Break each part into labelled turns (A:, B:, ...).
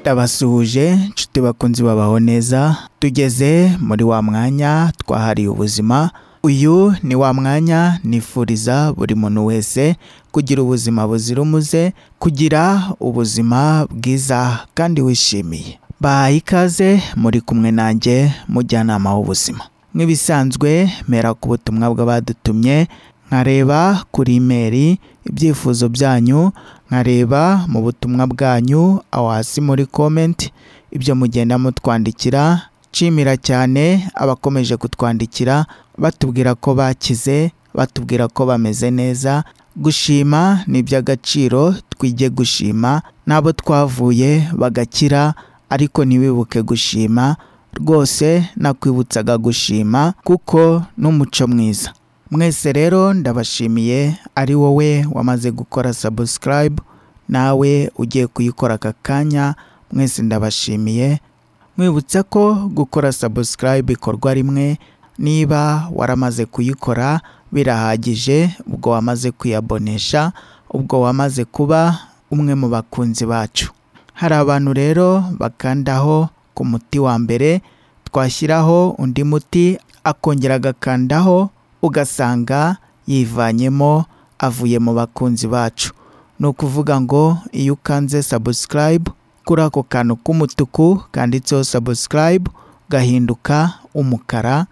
A: ndabasuhuje nshuti bakunzi babaho neza tugeze muri wa mwanya twahariye ubuzima uyu ni wa mwanya nifuriza buri muntu wese kugira ubuzima buzira umuze kugira ubuzima bwiza kandi wishimiye bahaye ikaze muri kumwe nanjye mujyanama w'ubuzima nk'ibisanzwe mera ku butumwa bw'abadutumye nkareba kuri imeri ibyifuzo byanyu nkareba mu butumwa bwanyu aho hasi muri komenti ibyo mugenda mutwandikira nshimira cyane abakomeje kutwandikira batubwira ko bakize batubwira ko bameze neza gushima ni iby'agaciro twige gushima n'abo twavuye bagakira ariko ntibibuke gushima rwose nakwibutsaga gushima kuko n'umuco mwiza mwese rero ndabashimiye ari wowe wamaze gukora sabusikarayibu nawe ugiye kuyikora aka kanya mwese ndabashimiye mwibutsa ko gukora sabusikarayibu ikorwa rimwe niba waramaze kuyikora birahagije ubwo wamaze kuyabonesha ubwo wamaze kuba umwe mu bakunzi bacu hari abantu rero bakandaho ku muti wa mbere twashyiraho undi muti akongera agakandaho ugasanga yivanyemo avuye mu bakunzi bacu ni ukuvuga ngo iyo ukanze sabusikarayibu kuri ako kantu k'umutuku kanditseho sabusikarayibu gahinduka umukara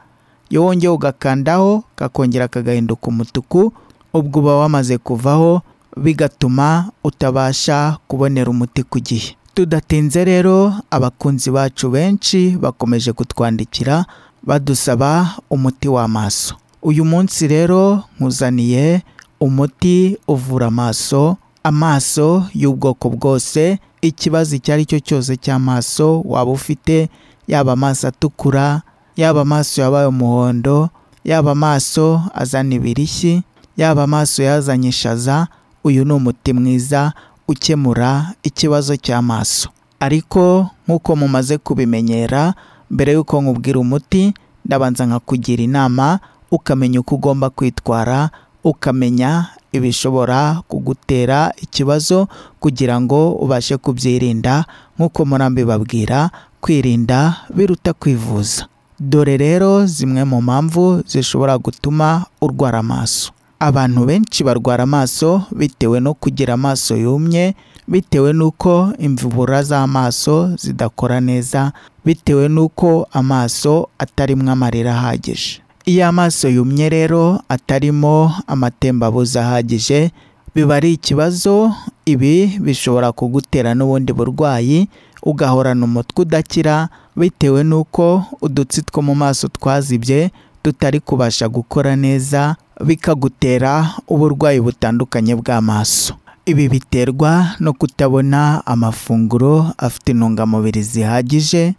A: iyo wongeye ugakandaho kakongera kagahinduka umutuku ubwo uba wamaze kuvaho bigatuma utabasha kubonera umuti ku gihe tudatinze rero abakunzi bacu benshi bakomeje kutwandikira badusaba umuti w'amaso uyu munsi rero nkuzaniye umuti uvura amaso amaso y'ubwoko bwose ikibazo icyo ari cyo cyose cy'amaso waba ufite yaba amaso atukura yaba amaso yabaye umuhondo yaba amaso azana ibirishyi yaba amaso yazanye ishaza uyu ni umuti mwiza ukemura ikibazo cy'amaso ariko nk'uko mumaze kubimenyera mbere y'uko nkubwira umuti ndabanza nkakugira inama ukamenya uko ugomba kwitwara ukamenya ibishobora kugutera ikibazo kugira ngo ubashe kubyirinda nk'uko murambi babwira kwirinda biruta kwivuza dore rero zimwe mu mpamvu zishobora gutuma urwara amaso abantu benshi barwara amaso bitewe no kugira amaso yumye bitewe n'uko imvubura z'amaso zidakora neza bitewe n'uko amaso atarimo amarira ahagije iyo amaso yumye rero atarimo amatembabuzi ahagije biba ari ikibazo ibi bishobora kugutera n'ubundi burwayi ugahorana umutwe udakira bitewe n'uko udutsi two mu maso twazibye tutari kubasha gukora neza bikagutera uburwayi butandukanye bw'amaso ibi biterwa no kutabona amafunguro afite intungamubiri zihagije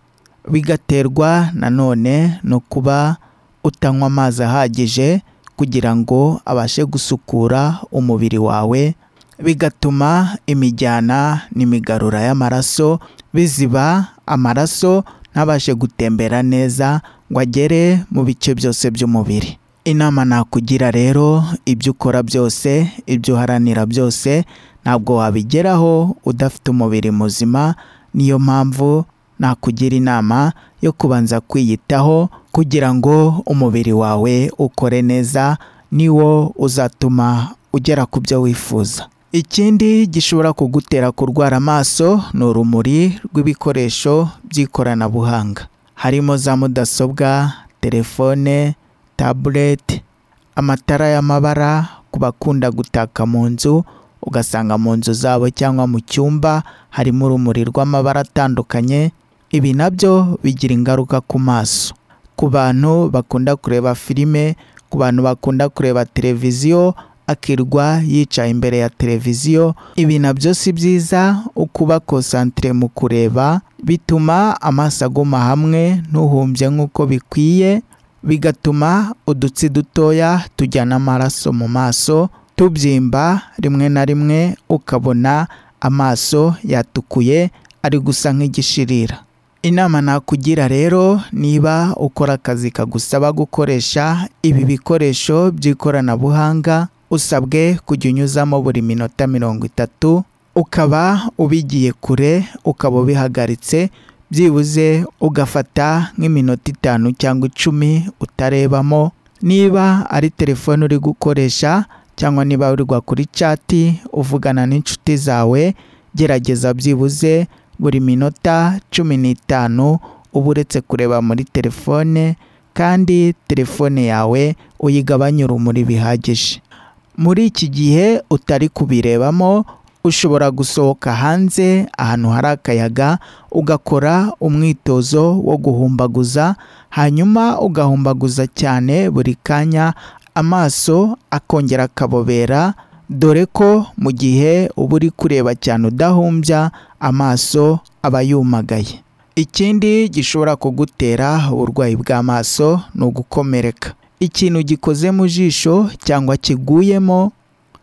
A: bigaterwa nanone no kuba utanywa amazi ahagije kugira ngo abashe gusukura umubiri wawe bigatuma imijyana n'imigarura y'amaraso biziba amaraso ntabashe gutembera neza ngo agere mu bice byose by'umubiri inama nakugira rero ibyo ukora byose ibyo uharanira byose ntabwo wabigeraho udafite umubiri muzima niyo mpamvu nakugira inama yo kubanza kwiyitaho kugira ngo umubiri wawe ukore neza niwo uzatuma ugera ku byo wifuza ikindi gishobora kugutera kurwara amaso ni urumuri rw'ibikoresho by'ikoranabuhanga harimo za mudasobwa telefone tabuleti amatara y'amabara ku bakunda gutaka mu nzu ugasanga mu nzu zabo cyangwa mu cyumba harimo urumuri rw'amabara atandukanye ibi nabyo bigira ingaruka ku maso ku bantu bakunda kureba filime ku bantu bakunda kureba televiziyo akirwa yicaye imbere ya televiziyo ibi nabyo si byiza ukuba konsantire mu kureba bituma amaso aguma hamwe ntuhumbye nk'uko bikwiye bigatuma udutsi dutoya tujyana amaraso mu maso tubyimba rimwe na rimwe ukabona amaso yatukuye ari gusa nk'igishirira inama nakugira rero niba ukora akazi kagusaba gukoresha ibi bikoresho by'ikoranabuhanga usabwe kujya unyuzamo buri minota mirongo itatu ukaba ubigiye kure ukaba ubihagaritse byibuze ugafata nk'iminota itanu cyangwa icumi utarebamo niba ari telefone uri gukoresha cyangwa niba uri kuri cati uvugana n'inshuti zawe gerageza byibuze buri minota cumi n'itanu uba uretse kureba muri telefone kandi telefone yawe uyigabanye urumuri bihagije muri iki gihe utari kubirebamo ushobora gusohoka hanze ahantu hari akayaga ugakora umwitozo wo guhumbaguza hanyuma ugahumbaguza cyane buri kanya amaso akongera akabobera dore ko mu gihe uba uri kureba cyane udahumbya amaso aba yumagaye ikindi gishobora kugutera uburwayi bw'amaso ni ugukomereka ikintu gikoze mu jisho cyangwa kiguyemo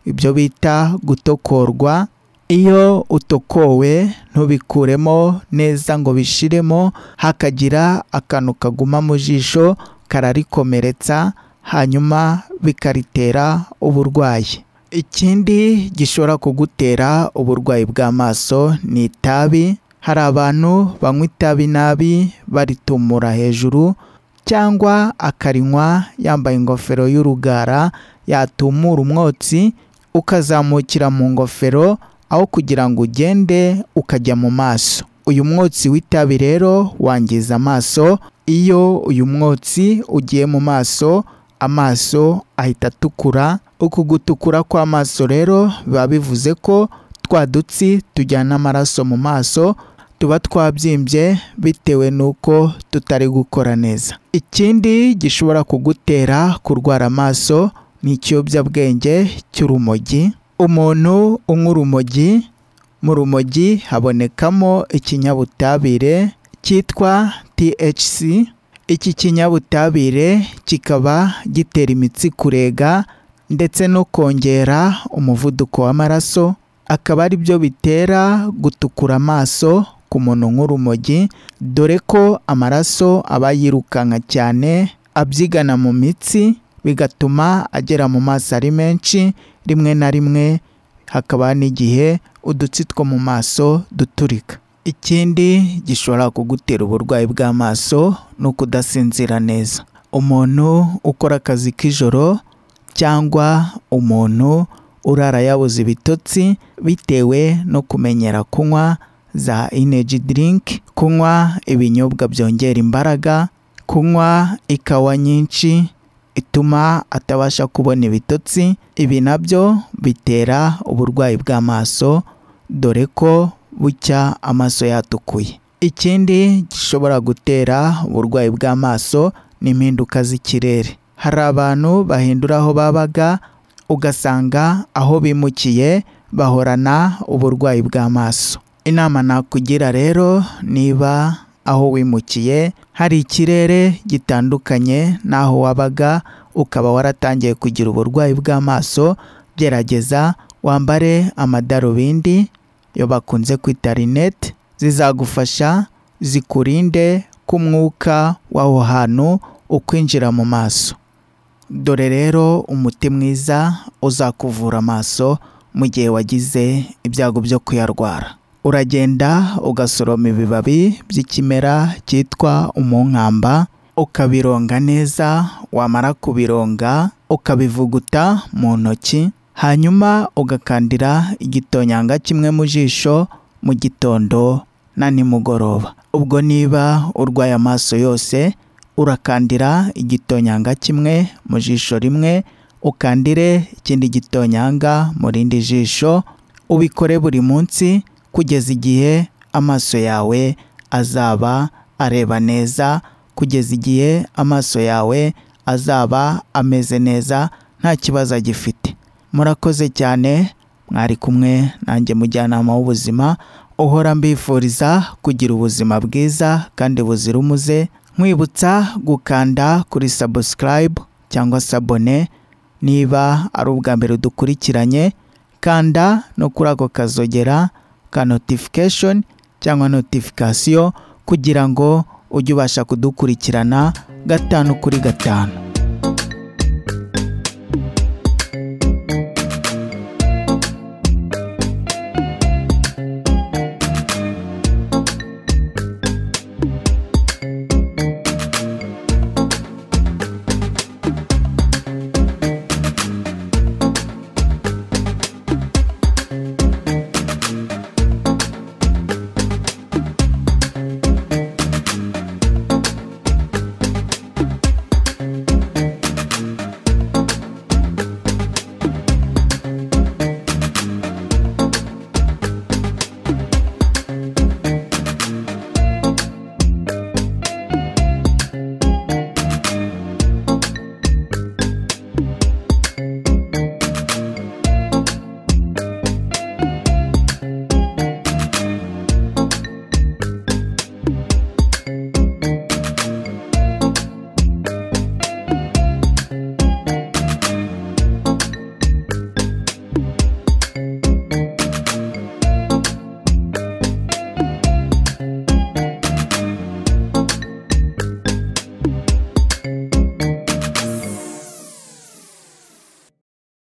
A: ibyo bita gutokorwa iyo utokowe ntubikuremo neza ngo bishiremo hakagira akantu kaguma mu jisho kararikomeretsa hanyuma bikaritera uburwayi ikindi gishobora kugutera uburwayi bw'amaso ni itabi hari abantu banywa itabi nabi baritumura hejuru cyangwa akarinywa yambaye ingofero y'urugara yatumura umwotsi ukazamukira mu ngofero aho kugira ngo ugende ukajya mu maso uyu mwotsi w'itabi rero wangiza amaso iyo uyu mwotsi ugiye mu maso amaso ahita atukura uku gutukura kw'amaso rero biba bivuze ko twa dutsi tujyana amaraso mu maso tuba twabyimbye bitewe n'uko tutari gukora neza ikindi gishobora kugutera kurwara amaso ni ikiyobyabwenge cy'urumogi umuntu unywa urumogi mu rumogi habonekamo ikinyabutabire cyitwa THC iki kinyabutabire kikaba gitera imitsi kurega ndetse no kongera umuvuduko w'amaraso akaba ari byo bitera gutukura amaso ku muntu nk'urumogi dore ko amaraso aba yirukanka cyane abyigana mu mitsi bigatuma agera mu maso ari menshi rimwe na rimwe hakaba n'igihe udutsi two mu maso duturika ikindi gishobora kugutera uburwayi bw'amaso ni ukudasinzira neza umuntu ukora akazi k'ijoro cyangwa umuntu urara yabuze ibitotsi bitewe no kumenyera kunywa za energy drink kunywa ibinyobwa byongera imbaraga kunywa ikawa nyinshi ituma atabasha kubona ibitotsi ibi nabyo bitera uburwayi bw'amaso dore ko bucya amaso yatukuye ikindi gishobora gutera uburwayi bw'amaso ni impinduka z'ikirere hari abantu bahindura aho babaga ugasanga aho bimukiye bahorana uburwayi bw'amaso inama nakugira rero niba aho wimukiye hari ikirere gitandukanye n'aho wabaga ukaba waratangiye kugira uburwayi bw'amaso gerageza wambare amadarubindi yo bakunze kwita rinete zizagufasha zikurinde ko umwuka w'aho hantu ukwinjira mu maso dore rero umuti mwiza uzakuvura amaso mu gihe wagize ibyago byo kuyarwara uragenda ugasoroma ibibabi by'ikimera cyitwa umunkamba ukabironga neza wamara kubironga ukabivuguta mu ntoki hanyuma ugakandira igitonyanga kimwe mu jisho mu gitondo na nimugoroba ubwo niba urwaye amaso yose urakandira igitonyanga kimwe mu jisho rimwe ukandire ikindi gitonyanga mu rindi jisho ubikore buri munsi kugeza igihe amaso yawe azaba areba neza kugeza igihe amaso yawe azaba ameze neza nta kibazo agifite murakoze cyane mwari kumwe nanjye mujyanama w'ubuzima uhora mbifuriza kugira ubuzima bwiza kandi buzira umuze nkwibutsa gukanda kuri sabusikarayibu cyangwa sabone niba ari ubwa mbere dukurikiranye kanda no kuri ako kazogera ka notification cyangwa notification kugira ngo ujye ubasha kudukurikirana gatanu kuri gatanu